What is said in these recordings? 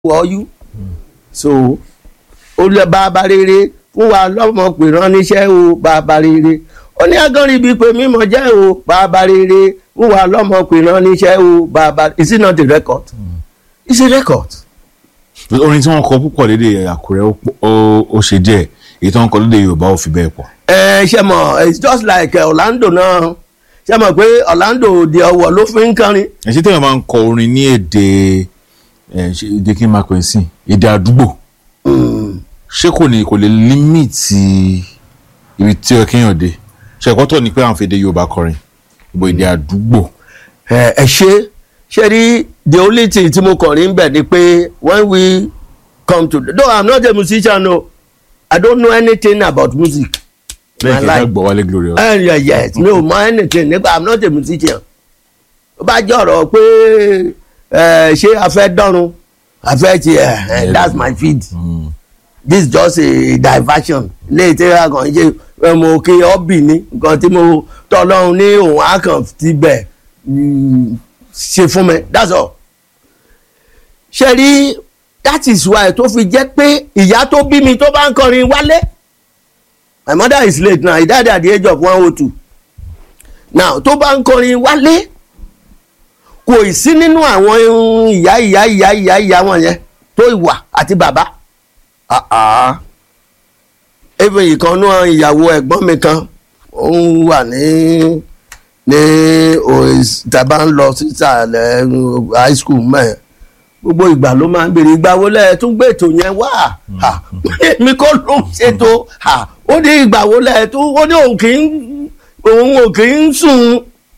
wọ́ọ́yú so ó lọ bàbá rere fún wa lọ́mọ pè ránníṣẹ́ o bàbá rere ó ní agánrin bíi pé mímọ jẹ́ o bàbá rere fún wa lọ́mọ pè ránníṣẹ́ o bàbá is it not a record it's a record. orin tí wọ́n kọ púpọ̀ lédè àkúrẹ́ ó pọ̀- ó- ó ṣe díẹ̀ èyí tí wọ́n kọ lédè yorùbá ò fi bẹ́ẹ̀ pọ̀. ẹ ṣe mọ it's just like uh, Orlando náà ṣe mọ pé Orlando òde ọwọ ló fi ń kọrin ẹ̀ ṣé téèyàn máa ń kọ orin ní èdè ẹ̀ ṣe èdè kí n máa pè é sí èdè àdúgbò ṣé kò ní kò lè límìtì ibi tí ó kéèyàn dé ṣe ẹ̀kọ́ tó ní pé àwọn fi èdè yorùbá kọrin ìbò èdè àdúgbò ẹ ẹ ṣe ṣe rí the only thing tí mo kàn rí ń bẹ̀ ni pé when we come to though I'm not a musician o I don't know anything about music. lẹ́yìn kí My ẹ life. gbọ́ wálé glory ẹ ẹ yes mi ò mọ anything nípa i'm not a musician ó bá jọ̀rọ̀ pé ẹ ṣé a fẹ́ dọ́run a fẹ́ ti ẹ ẹ that's my field this is just a diversion léyìí tí a kàn ń ṣe ẹ, mo kí ọ́bì ní nǹkan tí mo tọ́lọ́run ní òun á kàn ti bẹ̀ mm, ṣe fún mi that's all ṣe rí that is why tó fi jẹ́ pé ìyá tó bí mi tó bá ń kọrin wálé my mother is late now he died at the age of one oh two now tó bá ń kọrin wálé kò ì sí nínú àwọn irun ìyá ìyá ìyá ìyá ìyá wọn yẹn tó ìwà àti bàbá Ah, ah. even ìkànnú ìyàwó ẹ̀gbọ́n mi kan ó ń wà ní ní OAS tàbá ń lọ sísàlẹ̀ uh, high school mẹ́ẹ̀ gbogbo ìgbà ló máa ń béèrè ìgbà wo lẹ́ẹ̀ tún gbé ètò yẹn wá Ha, èmi kọ́ ló ń ṣètò Ha, ó ní ìgbà wo lẹ́ẹ̀ tún ó ní òun kì í òun ò kì í sùn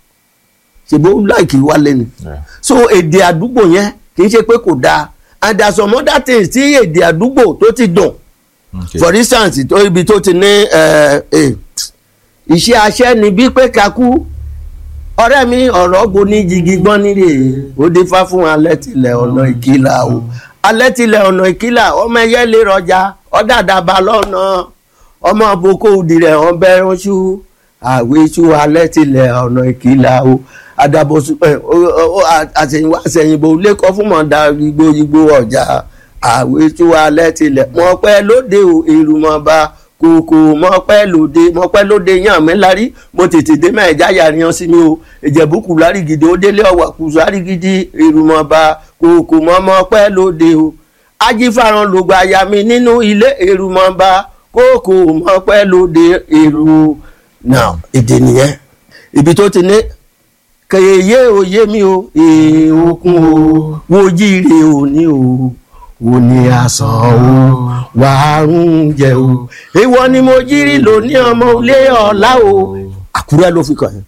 ṣèbó láìkì wálé ni Yeah. so èdè àdúgbò yẹn kì í ṣe pé kò dáa and there are some other things tí èdè àdúgbò tó ti dùn Okay. for instance tó ibi tó ti ní ẹ, ẹ, iṣẹ́ aṣẹ́ ni bí pé kakú ọ̀rẹ́ mi ọ̀rọ̀ gbo ní jigi gbọ́n nílé ó dé fá fún alẹ́ tilẹ̀ ọ̀nà ìkìlà o alẹ́ tilẹ̀ ọ̀nà ìkìlà ọmọ ẹyẹ lè rọjà ọ̀dàdàbà lọ́nà ọmọ boko òdìrẹ̀ ọbẹ̀ ránṣú àwéṣú alẹ́ tilẹ̀ ọ̀nà ìkìlà o àdàbòsù ẹ, o- o- o- àṣẹ̀yìnwá àṣẹ̀yìnbó lẹ́kọ̀ọ́ fún mọ̀ọ́dà igbó igbó ọjà àwéṣú alẹ́ tilẹ̀ mọ̀ọ́pẹ́ lóde o èrùmọ̀ọ́ba kòkò mọ̀ọ́pẹ́ lóde mọ̀ọ́pẹ́ lóde yàn mí lárí mo tètè dé mẹ́ẹ̀ jáyà yan sí mi o ìjẹ̀bú kù lárí gidi ó délé ọ̀wà kù lárí gidi èrùmọ̀ọ́ba kòkò mọ̀ọ́pẹ́ lóde o ajífàràn lògbà àyà mi nínú ilé èrùmọ̀ọ́ba kòkò mọ̀ọ́pẹ́ lóde èrù now èdè nìyẹn ibi tó ti ní kẹyẹ òye mi o èèkùn o wojíire òní o òní àsán o wàárùn jẹ o ìwọ ni mo jírí lóní ọmọ ilé ọlá o àkúrẹ́ ló fi kàn yín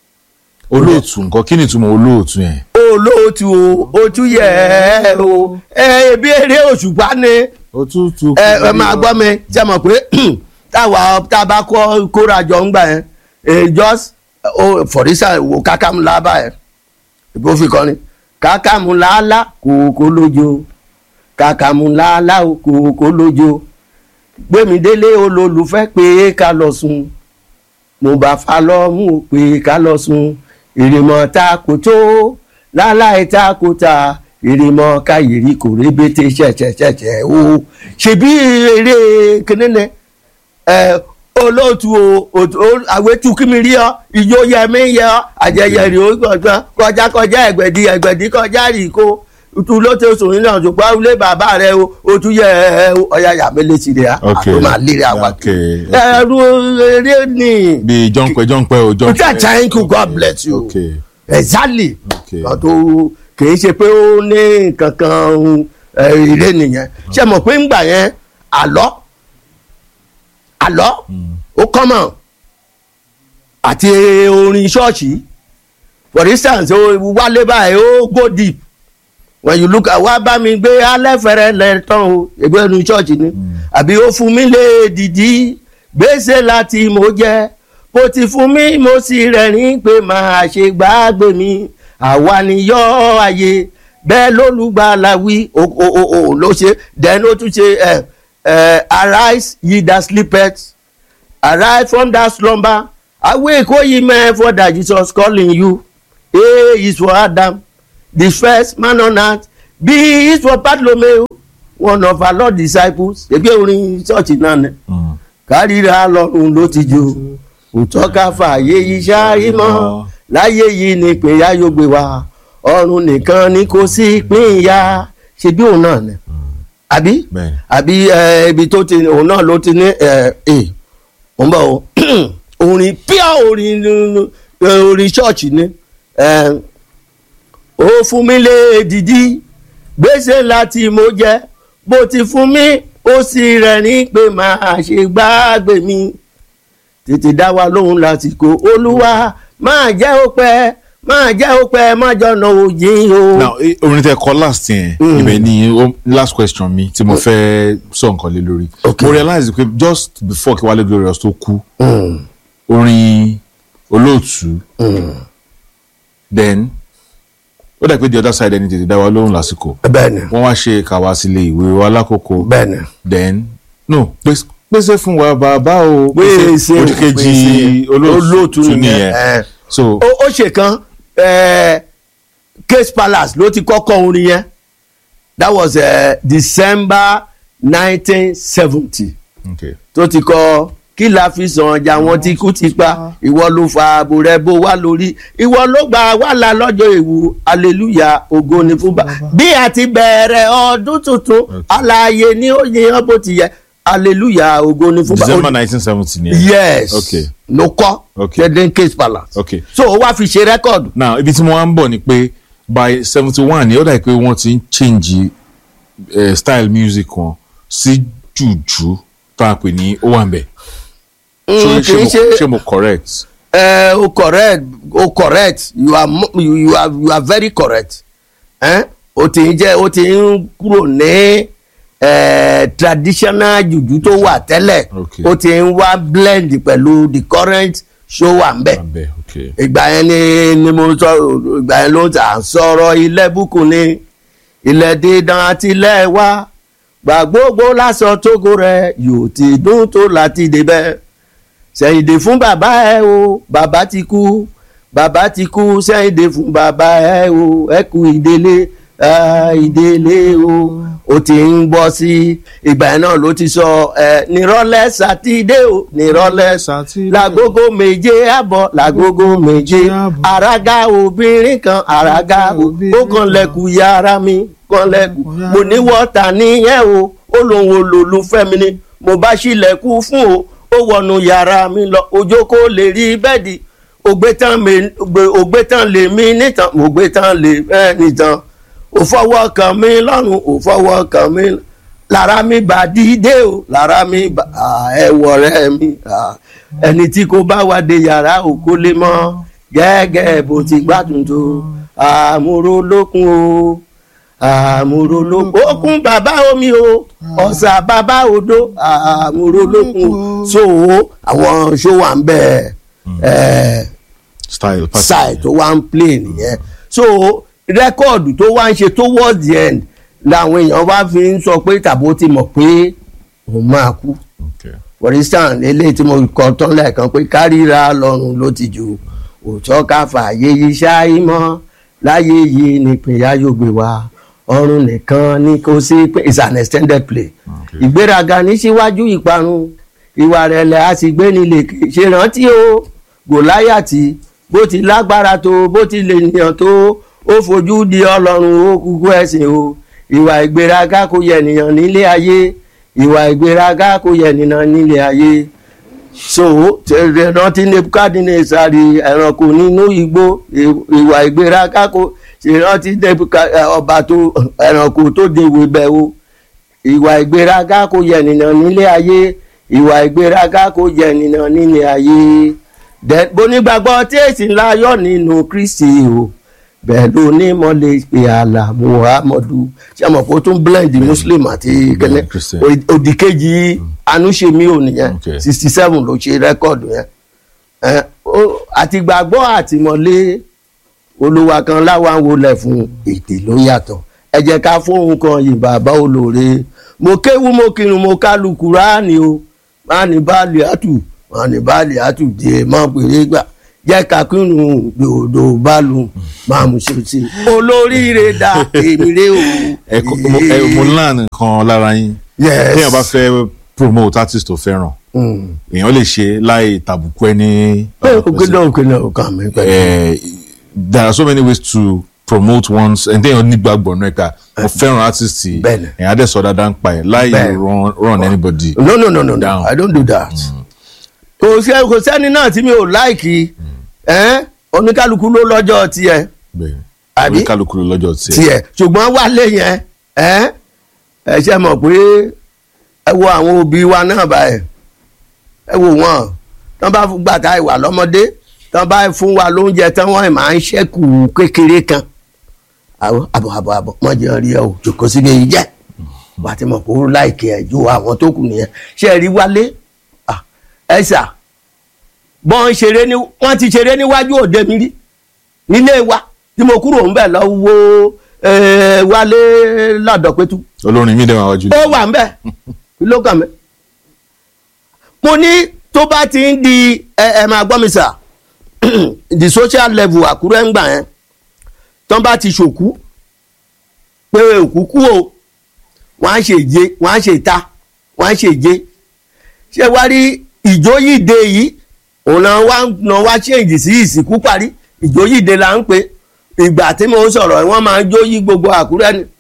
olóòtú nǹkan kí ni ìtumọ̀ olóòtú yẹn. olóòtú o ojú yẹ ẹ o ẹ ebi eré òṣùpá ni òtútù. ẹ ẹ máa gbọ́ mi ṣe mọ̀ pé táwa tá a bá kọ́ kóra jọ ń gbà yẹn eh, just oh, for instance wo kákàmù lábà yẹn ìbò fi kọrin kákàmù làálà kòkó lójó kákàmù làálà kòkó lójó gbẹmídélé olólùfẹ́ pé ká lọ sùn mo bá fa lọ́mú pé ká lọ sùn ìrìmọ̀ ta kò tó láláì ta kò ta ìrìmọ̀ káyìrì kò rébété ṣẹ̀ṣẹ̀ṣẹ̀ṣẹ̀ o ṣebí eré kìnínní ẹ olóòtú o òtú- o àwẹ̀tú kí mi rí ọ ìjó yẹ mí yẹ ọ àjẹyẹ rí o gbọ̀ngàn kọjá kọjá ẹgbẹ̀dì ẹgbẹ̀dì kọjá rí kó tu ló tẹ sòrin náà ṣùgbọ́n ilé bàbá rẹ o o tún yẹ ẹ ọ̀yà yàmẹ́ létí rẹ̀ Okay. àtọ́ máa lé rẹ̀ àwọn Okay, ẹrú eré ni bíi jọ́ǹpẹ́ jọ́ǹpẹ́ o jọ́ǹpẹ́. peter chanku god bless you Okay. exactly Okay. kan tó kìí ṣe pé ó ní kankan eré nìyẹn ṣe mọ̀ pé ńgbà yẹn àlọ́ àlọ́ ó kọ́mọ̀ àti orin ṣọ́ọ̀ṣì for instance ó wálé báyìí ó go deep when you look at wá bá mi gbé alẹ́ fẹ́rẹ́ lẹ́tàn o ẹgbẹ́ inú ṣọ́ọ̀ṣì ni àbí ó fún mi lé dìdí gbèsè láti mo jẹ́ bó ti fún mi mo sì rẹ̀rín pé máa ṣe gbàgbé mi àwa ni yọ́ ayé bẹ́ẹ̀ lólùgbàlà wí o o o o ló ṣe then ó tún ṣe ẹ ẹ arise ye that sleepeth arise from that slumber awake o ye men for that Jesus calling you a is for Adam the first man on earth bí israel bartolomeu one of our lord disciples ebi orin church náà ni Mm. kárìíra lọ́rùn ló ti jó òótọ́ ká fààyè iṣẹ́ ìmọ̀ láyé yìí ni ìpínyà yóò gbé wa ọ̀run nìkan ni kò sí ìpínyà ṣe bí òun náà ni àbí bẹ́ẹ̀ àbí ẹ, ibi tó ti òun náà ló ti ní ẹ ẹ òun bọ̀ o orin pure orin ẹ, orin church ni ẹ, ó fún mi lé dìdí gbèsè láti mo jẹ bó ti fún mi ó sì rẹ̀ ní pé máa ṣe gbàgbé mi tètè dá wa lóhùn lásìkò olúwa máa jẹ́ ó pẹ́ máa jẹ́ ó pẹ́ má jọ̀nà òjì o. now eh, orin tẹ kọ last yẹn Mm. ibẹ̀ ni o- last question mi tí mo fẹ́ sọ nǹkan lé lórí Okay. mo realize pé just before kí Wálé Glorious tó kú Mm, orin olóòtú mm. then ó dà pé the other side ẹni tètè dá wa lóhùn lásìkò bẹ́ẹ̀ni wọ́n wá ṣe kàwá sílé ìwé wa lákòókò bẹ́ẹ̀ni. then no pèsè pèsè fún wa bàbá o Pèsè o, òdìkejì pèsè. olóòtú Olóòtú tún nìyẹn, nìyẹn eh. so ó ó ṣe kan eh, case palace ló ti kọ́kọ́ orin yẹn that was uh, december nineteen seventy okay tó ti kọ kí la fi sàn ọjà wọn tí kú ti pa ìwọ ló fa ààbò rẹ bó wá lórí ìwọ ló gba wàhálà lọ́jọ́ èwu hallelujah ògo ni fún bá bí a ti bẹ̀rẹ̀ ọdún tuntun alààyè ni ó yan bó ti yẹ hallelujah ògo ni fún bá december nineteen seventy nìyẹn yes Okay. ló kọ́ Okay. tẹ́lẹ̀ case palace okay so ó wá fi ṣe rẹ́kọ̀dù now ibi tí mo wá ń bọ̀ ni pé by seventy one ni ó dà pé wọ́n ti ń change uh, style music wọn sí jùjú tó a pè ní ó wà ń bẹ̀ Mm, kì í ṣe ṣé mo correct ẹ o correct o correct you are mo- you, you are you are very correct eh? o ti ń jẹ́ o ti ń kúrò ní eh, traditional juju tó wà tẹ́lẹ̀ Okay. o ti ń wá blend pẹ̀lú the current show wà ń bẹ̀ wà ń bẹ̀ okay ìgbà yẹn ni ni mo sọ ìgbà yẹn ló ń tà sọ̀rọ̀ ilẹ̀ bùkún ni ilẹ̀ dídán àti ilẹ̀ wa gbà gbogbo lásán tógo rẹ̀ yóò ti dún tó láti débẹ̀ sẹ́yìndé fún bàbá ẹ o bàbá ti kú bàbá ti kú sẹ́yìndé fún bàbá ẹ o ẹ kú ìdílé ah, ìdílé o ó ti ń bọ́ sí ìgbà yẹn náà ló ti sọ ẹ nírọ̀lẹ́ sátidé o nírọ̀lẹ́ Sátidé. lágogo méje àbọ̀ lágogo méje àbọ̀. àràgà obìnrin kan àràgà o- ó Obìnrin kan lẹ́kù yàrá mi kan lẹ́kù Yàrá mo ní wọ́ta níyẹn o ó lóun olólùfẹ́ mi ni mo bá ṣílẹ̀kùn fún o ó wọnú yàrá mi lọ ọjọ́ kó lè rí bẹ́ẹ̀dì ògbé tán mi- ògbé- ògbé tán lè mí nìtàn ògbé tán lè ẹ́ nìtàn ò fọwọ́ kàn mí lọ́rùn ò fọwọ́ kàn mí lára mi bá dídé o lára mi bá ẹ̀wọ̀ rẹ̀ mi ah, ẹni tí kò bá wá dé yàrá ò kó lè mọ́ gẹ́gẹ́ bó ti gbádùn tó àmúrò lókun o àmúrò lókun okun bàbá omi o ọ̀sà bàbá odò àmúrò lókun so àwọn ṣó wà ń bẹ̀ ẹ̀ style pattern side tó wá ń play nìyẹn so rẹ́kọ̀dù tó wá ń ṣe towards the end làwọn èèyàn wá fi ń sọ pé tàbó ti mọ̀ pé òun máa kú okay for instance eléyìí tí mo kọ tán lẹ́ẹ̀kan pé kárìíra lọ́rùn ló ti jù òótọ́ ká fààyè yìí ṣááyí mọ́ láyé yìí ni ìpínyà yóò gbé wa ọ̀run nìkan ni kò sí pé it's an extended play Okay. ìgbéraga ní síwájú ìparun ìwà rẹ̀lẹ̀ a sì gbé ní lèkè ṣe rántí o gòláyàtì bó ti lágbára tó bó ti lè nìyàn tó ó fojú di ọlọ́run ó kúkú ẹ̀sìn o ìwà ìgbéraga kò yẹ nìyàn nílé ayé ìwà ìgbéraga kò yẹ nìyàn nílé ayé so tẹ̀lé rántí nebukadnesari ẹranko nínú igbó ì- ìwà ìgbéraga kò ṣe rántí Nebuka- ọba tó ẹranko tó dèwé bẹ́ẹ̀ o ìwà ìgbéraga kò yẹ nìyàn nílé ayé ìwà ìgbéraga kò yẹ nìyàn nílé ayé Then, bonígbàgbọ́ tí èsì ńlá yọ nínú kristi o bẹ́ẹ̀ ló ní mọ́lẹ̀ pé àlà muhammadu ṣé mo kó tún blend muslim àti kẹ́lẹ́ Christian. òdìkejì anúṣemí ò nìyẹn Okay. sixty seven ló ṣe rẹ́kọ̀dù yẹn Ẹ, ó- àtìgbàgbọ́ àtìmọ́lé olúwa kan láwa ń wọlé fún èdè ló yàtọ̀ ẹ jẹ́ ká fóun kan yìí bàbá olóore mo kéwú mo kírun mo kálu kúránì o má ní báàlì àtù má ní báàlì àtù díẹ̀ má péré gbà jẹ́ ká kírun dòdò bálù máa mú ṣe sí olóríire dá èmi rè o. ẹ kọ- mo- ẹ- mo láàánú kan lára yín Yes. téèyàn bá fẹ́ promote artist tó fẹ́ràn Mm. èèyàn lè ṣe láì tàbùkù ẹni. ẹ òkè náà òkè náà òkè mi pẹ̀lú. Eh, there are so many ways to promote one's and then nígbàgbọ́ náà ká mo fẹ́ràn artist yìí Bẹ́ẹ̀ni. èèyàn á dẹ̀ sọ dáadáa ń pa ẹ̀ láì Bẹ́ẹ̀ni. run run anybody. no no no no no Down. i don't do that. kò sí kò sẹ́ni náà tí mi ò láìkì ẹ́ oníkálukú ló lọ́jọ́ tiẹ̀ bẹ́ẹ̀ni Àbí? oníkálukú ló lọ́jọ́ tiẹ̀. tiẹ̀ ṣùgbọ́n wálé yẹn ẹ́ ẹ ṣe mọ̀ pé ẹ wo àwọn òbí wa náà báyìí ẹ wo wọn tán bá gbà ká ìwà lọ́mọdé tán bá fún wa lóúnjẹ tán wọ́n máa ń ṣẹ́kù kékeré kan àbọ̀ àbọ̀ àbọ̀ àbọ̀ wọ́n jẹ́ rí ẹ o jòkó sílé yìí jẹ́ wà á ti mọ̀ pé ó láìkè ẹ̀ ju àwọn tó kù nìyẹn ṣé ẹ rí wálé Ah, ẹ sà bọ́n ṣeré ní wọ́n ti ṣeré níwájú òde mi rí nílé wa tí mo kúrò ń bẹ̀ lọ wo eh, wálé ládọ̀pẹ̀tù olórin mi dẹ̀ máa wájú. ó wà ń bẹ̀ kí ló kàn mí. mo ní tó bá ti ń di ẹ ẹ máa gbọ́ mi sà the social level àkúrẹ́ ń gbà yẹn tán bá ti ṣòkú pé òkú kú o wọ́n á ṣe ìje wọ́n á ṣe ìta wọ́n á ṣe ìje ṣé wá rí ìjóyìde yìí òun náà wá náà wá ṣèǹjì sí ìsìnkú parí ìjóyìde là ń pè ìgbà tí mo ń sọ̀rọ̀ wọ́n máa ń jóyí gbogbo àkúrẹ́ ni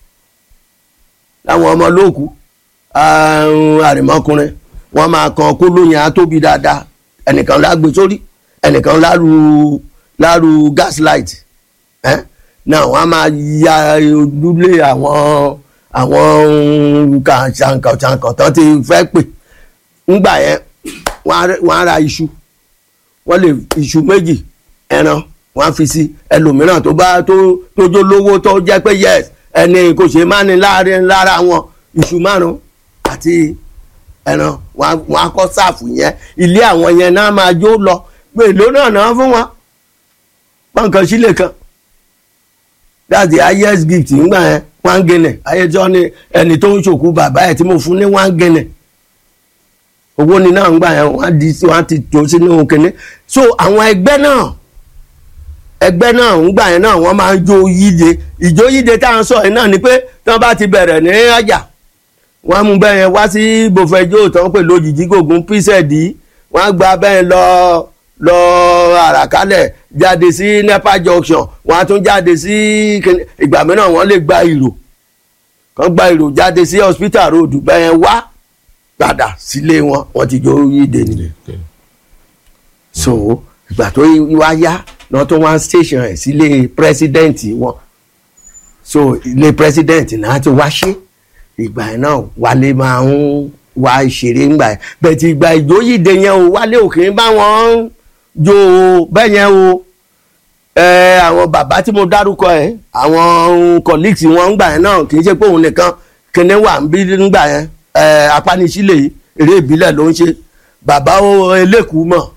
láwọn ọmọ lóòkù àrùn àrìmọkùnrin wọn máa kan kó lóyìn á tóbi dáadáa ẹnìkan lágbè sórí ẹnìkan láru láru gaslight ẹ náà wọn á máa ya ojúlé àwọn àwọn kàǹkàǹkàǹkàn tán ti fẹ́ pè ńgbà yẹn wọ́n á- wọ́n á ra iṣu wọ́n lè iṣu méjì ẹran wọ́n á fi sí ẹlòmíràn tó bá tó tó jó lówó tó jẹ́ pé yes ẹni kò ṣe má ní láàrin lára wọn iṣu márùn àti ẹran wọ́n á- wọ́n á kọ́ sáàfù yẹn ilé àwọn yẹn náà máa jó lọ pé èlò náà náà fún wọn pọ́nkan sílẹ̀ kan that's the highest gift ńgbà yẹn one guinea ayé tí wọ́n ní ẹni tó ń ṣòkú bàbá ẹ̀ tí mo fún ní one guinea owó ni náà ń gbà yẹn wọ́n á di wọ́n á ti tó sínú kinní so àwọn ẹgbẹ́ náà ẹgbẹ́ náà ń gbà yẹn náà wọ́n máa ń jó yíde ìjó yíde tá à ń sọ yẹn náà ni pé tí wọ́n bá ti bẹ̀rẹ̀ ní ọjà wọ́n á mú bẹ́ẹ̀ yẹn wá sí bòfẹ́jọ́ tó ń pè lójijì gògùn píṣẹ̀dì wọ́n á gba bẹ́ẹ̀ lọ lọ àràkálẹ̀ jáde sí nepa junction wọ́n á tún jáde sí kinní ìgbà mìíràn wọ́n lè gba ìrò kàn gba ìrò jáde sí hospital road bẹ́ẹ̀ yẹn wá padà sílé wọn wọ́n ti jó yíde nìyẹn so ìgbà tó wá yá náà tó wá station ẹ̀ sílé president wọn so ilé president náà ti wá ṣe ìgbà yẹn náà wálé máa ń wá ìṣeré ńgbà yẹn bẹ́ẹ̀ ti ìgbà ìjóyìde yẹn o wálé òkè ń bá wọn jó o bẹ́ẹ̀ yẹn o ẹ àwọn bàbá tí mo dárúkọ ẹ àwọn colleagues wọn ńgbà yẹn náà kì í ṣe pé òun nìkan kíní wà ń bí ńgbà yẹn ẹ apánisílẹ̀ yìí eré ìbílẹ̀ ló ń ṣe bàbá eléèkú mọ̀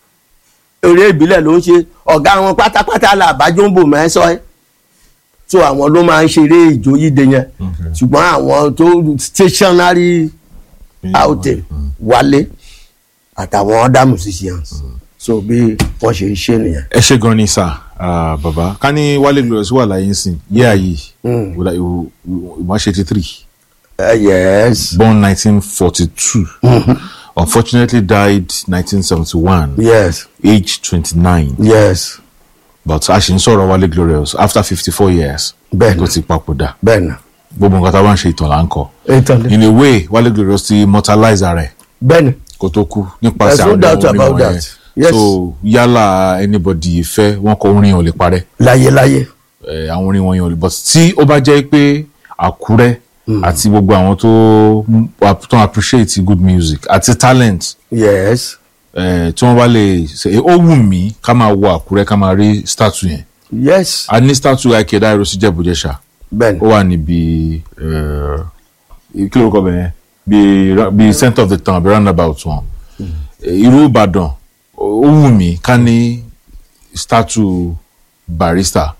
eré ìbílẹ̀ ló ń ṣe ọ̀gá wọn pátápátá là bájú ń bò mẹ́sọ́ ẹ́ so àwọn ló máa ń ṣeré ìjóyìde yẹn Okay. ṣùgbọ́n àwọn tó stationary outing wálé àtàwọn other musicians so bí wọ́n ṣe ń ṣe nìyẹn. ẹ ṣe gan ni sà ah, bàbá ká ní wálé glorious wà láyé nsìn yé àyè ìmọ̀ ṣe eighty three Uh, yes born nineteen forty two unfortunately died nineteen seventy one yes age twenty nine yes but a ṣì ń sọ̀rọ̀ wálé glorious after fifty four years Bẹ́ẹ̀ni. tó ti papòdà bẹ́ẹ̀ ni gbogbo nǹkan tá a bá ń ṣe ìtàn là ń kọ ìtàn ni in a way wálé glorious ti immortalize ara ẹ̀ bẹ́ẹ̀ ni kó tó kú nípasẹ̀ There's no àwọn doubt orin about wọ̀nyẹn. that. Yes. so yálà anybody fẹ́ wọn kọ orin ò lè parẹ́ láyéláyé eh, àwọn orin wọ̀nyẹn ò lè but tí ó bá jẹ́ pé àkúrẹ́ àti gbogbo àwọn tó tó appreciate good music àti talent yes eh, tí wọ́n bá lè ṣe ó wù mí ká máa wo àkúrẹ́ ká máa rí statue yẹn yes a ní statue akeda irosi jẹ́bùjẹ́sà bẹ́ẹ̀ ni ó wà níbi eh, kí ló kọ́ bẹ́ẹ̀ bí bí center of the town bí roundabout wọn Eh, irú ìbàdàn ó wù mí ká ní statue barista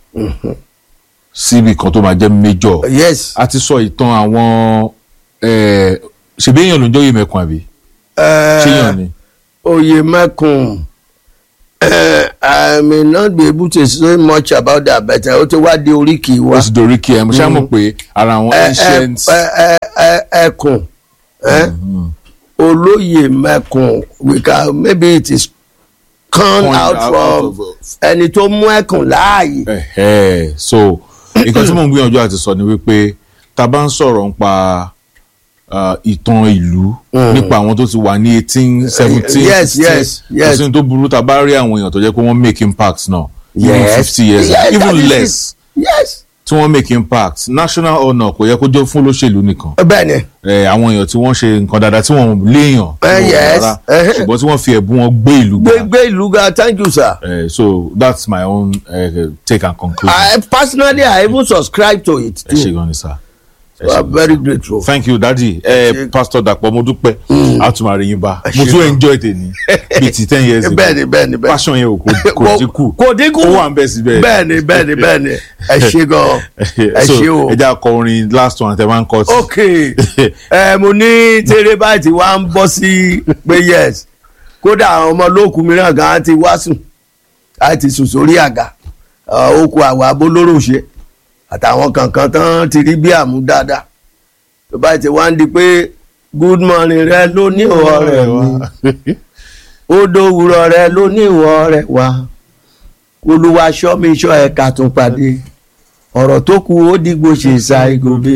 síbi kan tó máa jẹ́ major yes a ti sọ ìtàn àwọn eh, ṣèbí èèyàn ló ń jẹ́ òye mẹ́kun àbí ṣé èèyàn ni oyè mẹ́kùn Eh, I may not be able to say much about that but ó ti wá di oríkì wa ó sì dorí kí ẹ mo ṣáà mọ̀ pé ara àwọn Ẹ- ẹ- ancient ẹ- ẹ- ẹ- ẹkùn eh? olóyè mẹkùn we can maybe it is come Point out out from of- ẹni tó mú ẹkùn láàyè. Ẹ̀hẹ́. so nǹkan tí mò ń gbìyànjú àti sọ ni wípé tá a bá ń sọ̀rọ̀ nípa uh, ìtàn ìlú nípa àwọn tó ti wà ní eighteen seventeen yes, yes, yes. kò sí ní tó burú tá a bá rí àwọn èèyàn tó jẹ́ pé wọ́n make impact náà even Yes. fifty years Yes, that even is less it. yes tí wọ́n make impact national honour kò yẹ kó jẹ́ fún olóṣèlú nìkan bẹ́ẹ̀ ni ẹ, àwọn èèyàn tí wọ́n ṣe nǹkan dáadáa tí wọ́n léèyàn tí Eh, wọ́n yes. rárá, Eh. ṣùgbọ́n tí wọ́n fi ẹ̀bùn wọn gbé ìlú ga gbégbé ìlú ga thank you sir. Eh, so that's my own uh, take and conclusion. I personally I even subscribe to it ẹ ṣe too. gan ni sir. Ẹ We ṣé are gan. very grateful. thank you daddy ẹ ṣé. pastor Dàpọ̀ mo dúpẹ́ a tún máa rí yín bá Ẹ mo ṣé tún gan. enjoy tèmi bíi ti ten years ago bẹ́ẹ̀ni bẹ́ẹ̀ni bẹ́ẹ̀ni. passion yẹn ò kò kò dínkù kò dínkù. ó wà ń bẹ̀ síbẹ̀. bẹ́ẹ̀ni bẹ́ẹ̀ni bẹ́ẹ̀ni ẹ ṣe gan ẹ so ṣe o. ẹ jẹ́ akọ orin last one tẹ máa ń kọ́ sí. ok ẹ mo ní tèrè báyìí tí wàá ń bọ́ sí pé yes kódà àwọn ọmọ olóòkú mìíràn gan á ti wá sùn á ti sùn sórí àga ó kó àwọn abólóró ṣe àtàwọn kankan tán ti rí bí àmú dáadáa tó bá ti wá ń di pé good morning rẹ ló ní ìwọ rẹ mi ó dòwúrọ̀ rẹ ló ní ìwọ rẹ wá olúwa ṣọ́ mi ṣọ́ ẹ̀ka tún pàdé ọ̀rọ̀ tó kù ó dìgbò ṣe ṣá ìgòbè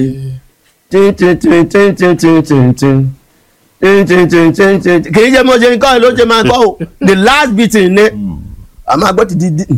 kì í ṣe mo ṣe ń kọ́ ẹ ló ṣe máa kọ́ o the last beating ni a máa gbọ́ ti di di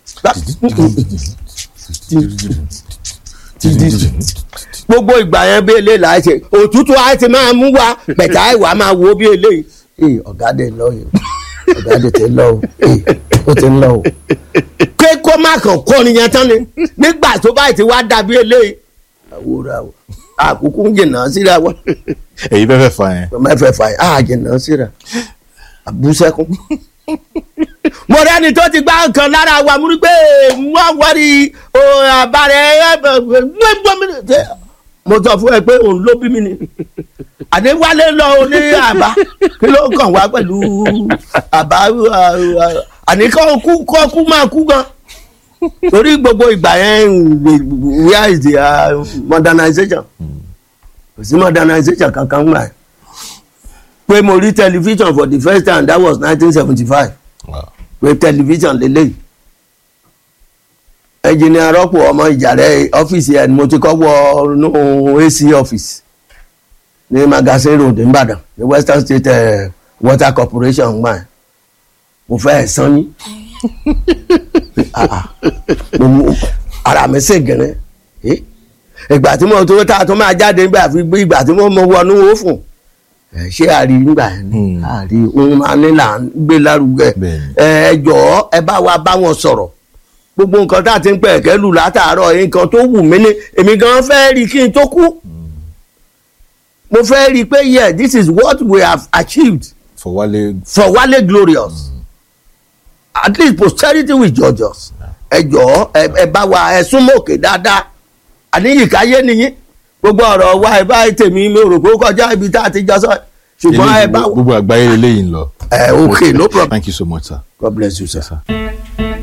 gbogbo ìgbà yẹn bí eléyìí láì ṣe òtútù á ti máa mú wa bẹ̀tà ìwà máa wo bí eléyìí ee ọ̀gá dẹ̀ lọ yìí ọ̀gá dẹ̀ ti lọ o ee ó ti lọ o pé kó má kàn kọ́ nìyẹn tán ni nígbà tó báyìí ti wá dàbí eléyìí àwòrán o àkókò ń jìnnà síra wa èyí fẹ́ fẹ́ fa yẹn. ọmọ ẹ̀fẹ̀ fà yìí àà jìnnà síra àbúsẹ́kùn. mo rẹ́ni tó ti gbá nǹkan lára wa mú rí pé wọ́n wọ́rí àbárẹ̀ mo sọ fún ẹ pé òun ló bí mi ni àdéwálé lọ ní àbá kí ló kàn wá pẹ̀lú àbá àníkọ́ kú kọ́ kú máa kú gan torí gbogbo ìgbà yẹn where is the uh, modernization kò sí modernization kankan gbà yẹn pé mo rí television for the first time that was nineteen seventy five pé television lélẹ́yìí ẹnjìnìà rọ́pò ọmọ ìjàrẹ́ ọ́fíìsì ẹ̀ ni mo ti kọ́ wọ inú AC ọ́fíìsì ní magazine road nìbàdàn ní western state uh, water corporation gbà yẹn mo fẹ́ ẹ̀ sán yín ara mi sì gẹ̀rẹ́ ìgbà tí mo tó tá a tó máa jáde nígbà fi gbé ìgbà tí mo mọ wọnú òfun ṣé àrí nígbà yẹn ni àrí ohun máa ní là ń gbé lárugẹ ẹ jọ̀ọ́ ẹ bá wa bá wọn sọ̀rọ̀ gbogbo nǹkan tá a ti ń pẹ̀ kẹ́lù látàárọ̀ nǹkan tó wù mí ni èmi gan fẹ́ rí kí n tó kú mo fẹ́ rí i pé yeah this is what we have achieved for Wale for Wale glorious mm. at least posterity will judge us ẹ jọ̀ọ́ ẹ bá wa ẹ súnmọ́ òkè dáadáa àníyìnkáyé nìyí gbogbo ọ̀rọ̀ wa ẹ bá tèmi mi ò rò pé ó kọjá ibi tá a ti jọ sọ ṣùgbọ́n ẹ bá. gbogbo àgbáyé lélẹ́yìn lọ. ẹ okay no problem. thank you so much sir. God bless you sir. Yes, sir.